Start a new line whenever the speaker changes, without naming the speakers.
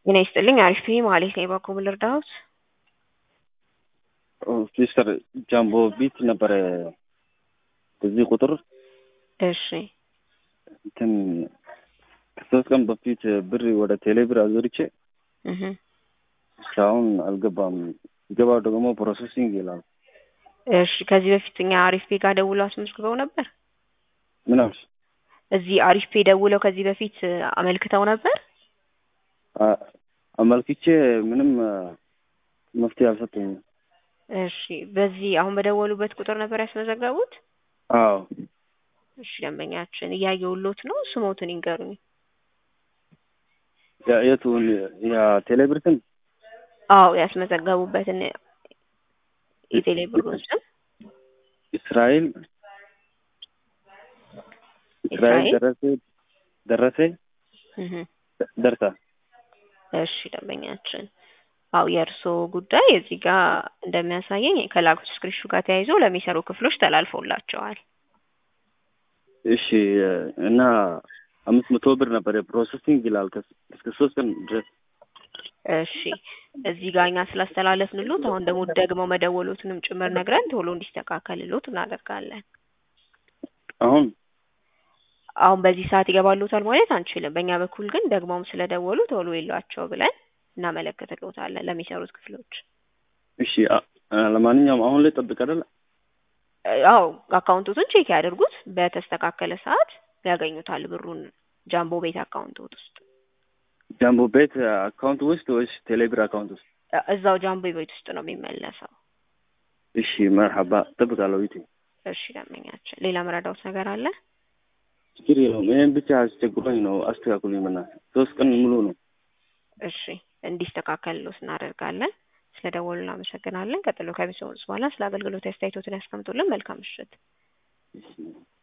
ጤና ይስጥልኝ አሪፍ ነኝ ማለት ነው። በኩል ልርዳዎት?
ሲስተር ጃምቦ ቢት ነበረ በዚህ ቁጥር
እሺ
እንትን ከሶስት ቀን በፊት ብር ወደ ቴሌ ብር አዞርቼ
እህ
እስካሁን አልገባም። ሲገባው ደግሞ ፕሮሰሲንግ ይላል።
እሺ ከዚህ በፊት እኛ አሪፍ ፔ ጋር ደውለው አስመዝግበው ነበር።
ምን አልሽ?
እዚህ አሪፍ ፔ ደውለው ከዚህ በፊት አመልክተው ነበር።
አ- አመልክቼ ምንም መፍትሄ አልሰጠኝም።
እሺ በዚህ አሁን በደወሉበት ቁጥር ነበር ያስመዘገቡት?
አዎ
እሺ ደንበኛችን እያየሁሎት ነው። ስሞትን ይንገሩኝ።
ያ- የቱን ያ ቴሌ ብር ስም
አዎ ያስመዘገቡበትን የቴሌ ብሩን ስም
እስራኤል እስራኤል
እስራኤል?
ደረሴ ደረሴ
እህ
ደርሳ
እሺ ደንበኛችን አው የእርስዎ ጉዳይ እዚህ ጋር እንደሚያሳየኝ ከላኩት ስክሪንሹ ጋር ተያይዞ ለሚሰሩ ክፍሎች ተላልፎላቸዋል።
እሺ እና አምስት መቶ ብር ነበር የፕሮሰሲንግ ይላል ከስ- እስከ ሶስት ቀን ድረስ
እሺ እዚህ ጋር እኛ ስላስተላለፍንሎት አሁን ደግሞ ደግመው መደወሎትንም ጭምር ነግረን ቶሎ እንዲስተካከልሎት እናደርጋለን።
አሁን
አሁን በዚህ ሰዓት ይገባሉታል ማለት አንችልም። በእኛ በኩል ግን ደግመውም ስለደወሉ ቶሎ የሏቸው ብለን እናመለክትሎታለን ለሚሰሩት ክፍሎች።
እሺ አ- አ- ለማንኛውም አሁን ላይ ጠብቅ አይደል?
አዎ አካውንቶቱን ቼክ ያድርጉት። በተስተካከለ ሰዓት ያገኙታል ብሩን ጃምቦ ቤት አካውንቶት ውስጥ
ጃምቦ ቤት አካውንት ውስጥ ወይስ ቴሌብር አካውንት ውስጥ?
እዛው ጃምቦ ቤት ውስጥ ነው የሚመለሰው።
እሺ መርሐባ እጠብቃለሁ። ይቴ
እሺ ደንበኛችን፣ ሌላ መረዳውት ነገር አለ?
ችግር የለውም። ይሄን ብቻ አስቸግሮኝ ነው። አስተካክሉኝ በእናትህ። ሶስት ቀን ሙሉ ነው።
እሺ እንዲስተካከልሎት እናደርጋለን። ስለደወሉ እናመሰግናለን። ቀጥሎ ከቤተሰቦች በኋላ ስለ አገልግሎት አስተያየቶትን ያስቀምጡልን። መልካም ምሽት።
እሺ